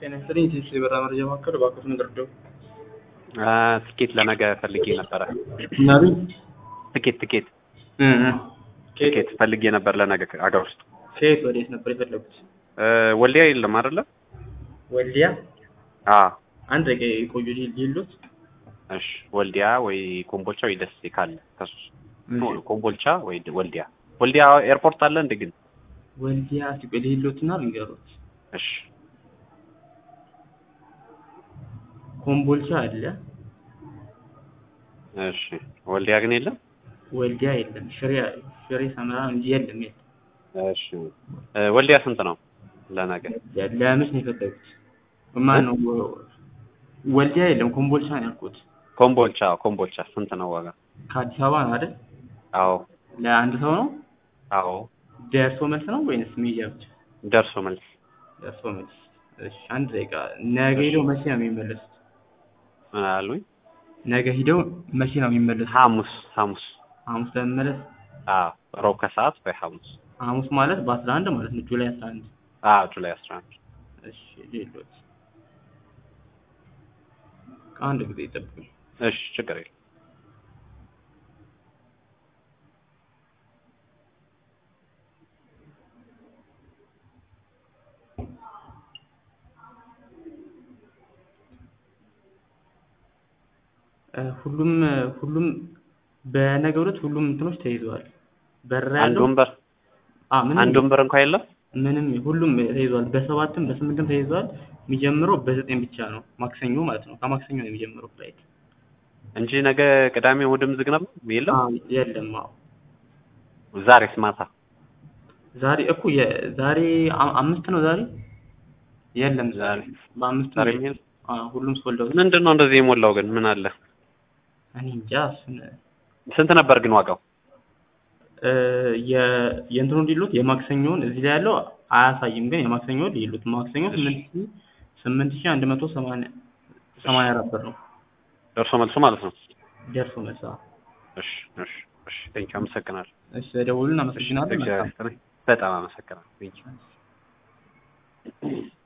ጤና ይስጥልኝ። ትንሽ የበራ መረጃ መካከል እባክዎትን ይርዱ። ትኬት ለነገ ፈልጌ ነበረ። ምናሉኝ? ትኬት ትኬት እ እ ትኬት ፈልጌ ነበር ለነገ አገር ውስጥ ከየት ወዴት ነበር የፈለጉት? እ ወልዲያ የለም አይደለ? ወልዲያ። አ አንድ ደቂቃ የቆዩ ሊሉት እሺ ወልዲያ ወይ ኮምቦልቻ ወይ ደሴ ካለ ከሱ ኮምቦልቻ ወይ ድ- ወልዲያ ወልዲያ ኤርፖርት አለ እንዴ ግን? ወልዲያ እስቲ ሊሉትና ልንገሩት። እሺ ኮምቦልቻ አለ፣ እሺ ወልዲያ ግን የለም። ወልዲያ የለም። ሽሬ ሽሬ ሰመራ እንጂ የለም የለም። እሺ እ ወልዲያ ስንት ነው ለነገ? ለምንስ ነው የፈለጉት? ማን ነው? ወልዲያ የለም፣ ኮምቦልቻ ነው ያልኩት። ኮምቦልቻ ኮምቦልቻ ስንት ነው ዋጋ? ከአዲስ አበባ ነው አይደል? አዎ ለአንድ ሰው ነው? አዎ ደርሶ መልስ ነው ወይንስ ሜጃ ብቻ? ደርሶ መልስ ደርሶ መልስ። እሺ አንድ ደቂቃ። ነገ ሂደው መቼ ነው የሚመለሱት? ምን አሉኝ? ነገ ሂደው መቼ ነው የሚመለሱት? ሐሙስ ሐሙስ ሐሙስ ለመመለስ አዎ ሮብ ከሰዓት ወይ ሐሙስ ሐሙስ ማለት በአስራ አንድ ማለት ነው ጁላይ አስራ አንድ አዎ ጁላይ 11 እሺ ሌሎች ከአንድ ጊዜ ይጠብቁኝ። እሺ ችግር የለም። እ ሁሉም ሁሉም በነገው ዕለት ሁሉም እንትኖች ተይዘዋል። በር አንድ ያለው ወንበር አ ምንም አንድ ወንበር እንኳን የለም። ምንም ሁሉም ተይዘዋል። በሰባትም በስምንትም ተይዘዋል። የሚጀምረው በዘጠኝ ብቻ ነው ማክሰኞ ማለት ነው። ከማክሰኞ ነው የሚጀምረው ፍላይት። እንጂ ነገ ቅዳሜ እሑድም ዝግ ነበር የለም። አዎ የለም። አዎ ዛሬስ ማታ ዛሬ እኮ የዛሬ አ- አምስት ነው ዛሬ የለም ዛሬ በአምስት ዛሬ ነው የሚሄድ አዎ ሁሉም ሶልደው ምንድን ነው እንደዚህ የሞላው ግን ምን አለ? እኔ እንጃ እሱን ስንት ነበር ግን ዋጋው? እ የ የእንትኑ ሊሉት የማክሰኞውን እዚህ ላይ ያለው አያሳይም፣ ግን የማክሰኞውን ሊሉት ማክሰኞ ስምንት ሺህ ስምንት ሺህ አንድ መቶ ሰማንያ ሰማንያ አራት ብር ነው ደርሶ መልሱ ማለት ነው። ደርሶ መልስ። አዎ። እሺ እሺ እሺ ቴንኪው አመሰግናለሁ። እሺ በደውሉን እሺ አመሰግናለሁ። መልካም እግዚአብሔር ይስጥልኝ። በጣም አመሰግናለሁ። ቴንኪው